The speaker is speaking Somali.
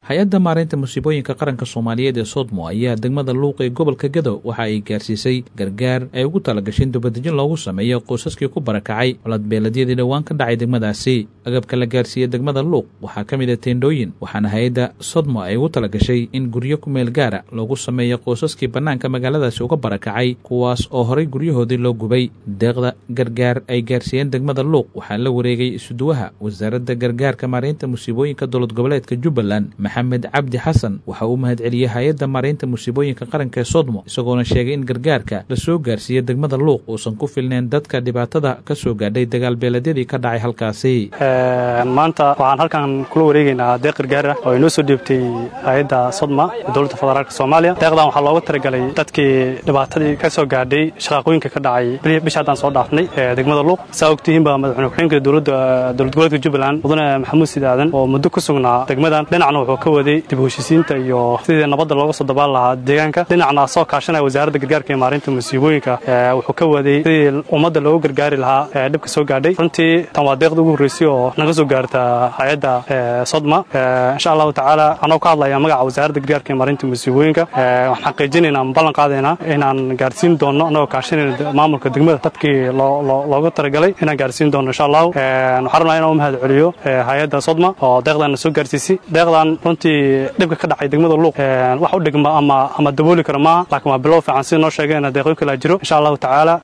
hay-adda maareynta musiibooyinka qaranka soomaaliyeed ee sodmo ayaa degmada luuq ee gobolka gado waxa ay gaarsiisay gargaar ay ugu talagasheen dubadejin loogu sameeyo qoysaskii ku barakacay coladbeeladyadii dhowaan ka dhacay degmadaasi agabka la gaarsiiyey degmada luuq waxaa ka mid a teendhooyin waxaana hay-adda sodmo ay ugu talagashay in guryo ku meel gaara loogu sameeyo qoysaskii bannaanka magaaladaasi uga barakacay kuwaas oo horay guryahoodii loo gubay deeqda gargaar ay gaarsiiyeen degmada luuq waxaa la wareegay isuduwaha wasaaradda gargaarka maareynta musiibooyinka dowlad goboleedka jubbaland maxamed cabdi xasan waxa uu mahad celiyey hay-adda maareynta musiibooyinka qaranka ee sodmo isagoona sheegay in gargaarka la soo gaarsiiyey degmada luuq uusan ku filneen dadka dhibaatada ka soo gaadhay dagaalbeeladyadii ka dhacay halkaasi maanta waxaan halkan kula wareegaynaa deeq gargaara oo inoo soo dhiibtay hay-adda sodma ee dowladda federaalk soomaaliya deeqdan waxaa looga talagalay dadkii dhibaatadii ka soo gaadhay shaqaaqooyinka ka dhacay bisha haddaan soo dhaafnay ee degmada luuq saa ogtihiinba madaxweyne ku-xigeenka dowladda dowlad goboleedka jubbaland mudane maxamuud siid aadan oo muddo ku sugnaa degmadan dhinacna wuxuu ka waday dib u heshiisiinta iyo sidii nabadda looga soo dabaan lahaa deegaanka dhinacna soo kaashanaya wasaaradda gargaarka iyo maarinta musiibooyinka wuxuu ka waday sidii ummadda loogu gargaari lahaa ee dhibka soo gaadhay runtii tan waa deeqda ugu horreysay oo naga soo gaarta hay-adda sodma insha allahu tacaala anoo ka hadlaya magaca wasaaradda gargaarka iyo maarinta musiibooyinka waxaan xaqiijinaynaa ama ballan qaadaynaa inaan gaarsiin doono annagoo kaashanayna maamulka degmada dadkii looga talagalay inaan gaarsiin doono insha allahu waxaan rabnaa inaan u mahad celiyo hay-adda sodma oo deeqdan na soo gaarsiisay deeqdan runtii dhibka ka dhacay degmada luuq wax u dhigma ama ama dabooli kara maaha laakiin waa bilow fiican sida noo sheegeen deeqooyin kala jiro insha allahu tacaala